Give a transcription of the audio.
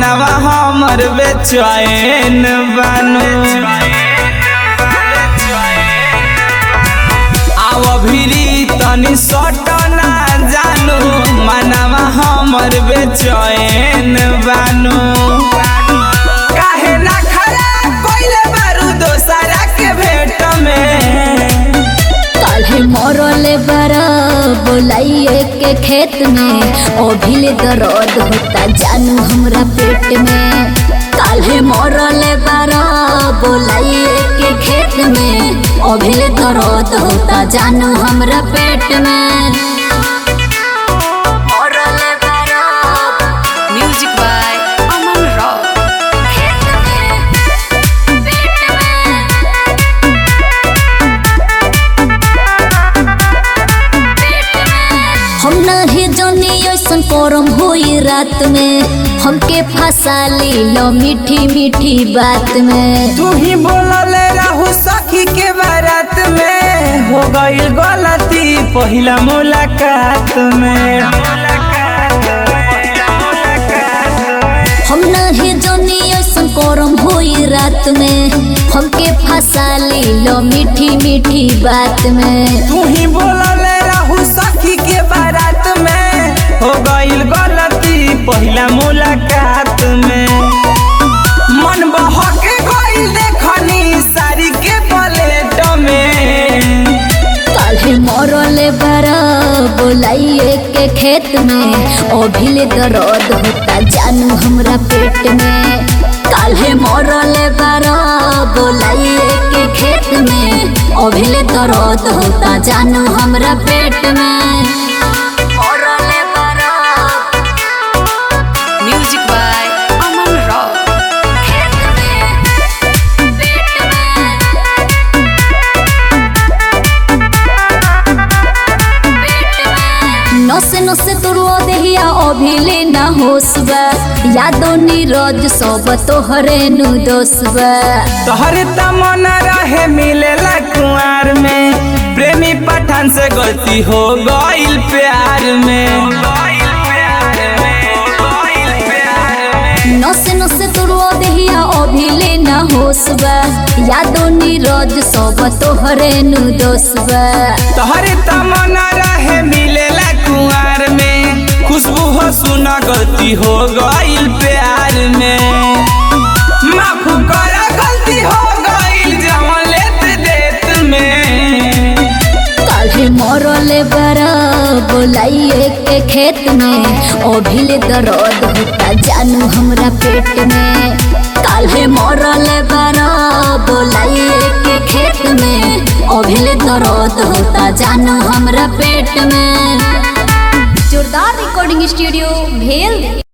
मनवा हमर बेचैन बानू आव भिरी तनी सटना जानू मनवा हमर बेचैन बानू काहे ना खरा कोइले बारू दोसरा के भेट में काल्हे मरले बारा बोलाइए के खेत में अभिले दर्द होता जानू हमरा पेट में काल्हे मरले बारा बोलाइए के खेत में अभिले दर्द होता जानू हमरा पेट में मरले बारा Music by Aman Rock. खेत में पेट में हम नहीं जानी ऐसन करम होई रात में हमके फंसा ली लो मीठी मीठी बात में तू ही बोलले रहू सखी के बारात में हो गई गलती पहिला मुलाकात में हम नहीं जानी ऐसन करम होई रात में हमके फंसा ली लो मीठी मीठी बात में तू ही बोलले रहू सखी के बारात में हो गई गलती पहिला मुलाकात में मन बहके गई देखनी सारी के प्लेट में काल्हे मरले बारा बोलाइए के खेत में अभिले दर्द होता जानू हमरा पेट में काल्हे मरले बारा बोलाइए के खेत में अभिले दर्द होता जानू हमरा पेट में मरले बारा Music by Aman Rock. खेत में पेट में नसे नसे तुरो देहिया अभिले ना होसबा यादो नीरज सब तोहरे नु दोसबा तोहरे तमन्ना रहे मिलेला कुआर में प्रेमी पठान से गलती हो गईल प्यार में नसे नसे तुरो देहिया अभिले ना होसबा यादो नीरज सब तोहरे नु दोसबा तोहरे तमन्ना रहे मिलेला कुआर में खुशबू हो सुना गलती हो गईल प्यार में माफ करा गलती हो गईल जवन लेत देत में काल्हे मरले बारा बोलाइए के खेत में अभिले दर्द होता जानू हमरा पेट में काल्हे मरले बारा बोलाइए के खेत में अभिले दर्द होता जानू हमरा पेट में जोरदार रिकॉर्डिंग स्टूडियो भेल